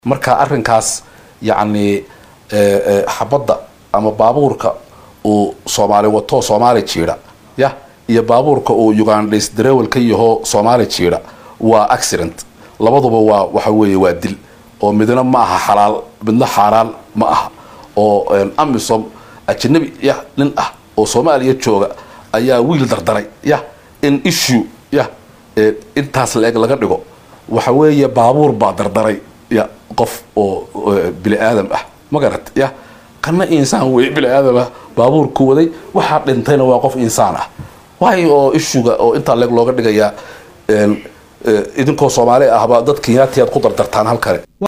marka arinkaas yacni xabadda ama baabuurka uu soomaali wato soomaali jiidha ya iyo baabuurka uu ugandhais darewel ka yaho soomaali jiidha waa accident labaduba waa waxa weeye waa dil oo midna ma aha xalaal midna xaaraan ma aha oo amisom ajanabi ya nin ah oo soomaaliya jooga ayaa wiil dardaray ya in issue ya intaas la-eg laga dhigo waxa weeye baabuur baa dardaray ya qof oo bini aadam ah ma garat ya kana insaan wey bini aadam ah baabuurku waday waxaa dhintayna waa qof insaan ah waayo oo ishuga oo intaa leeg looga dhigayaa idinkoo soomaali ahba dad kenyaatiyaad ku dardartaan halkale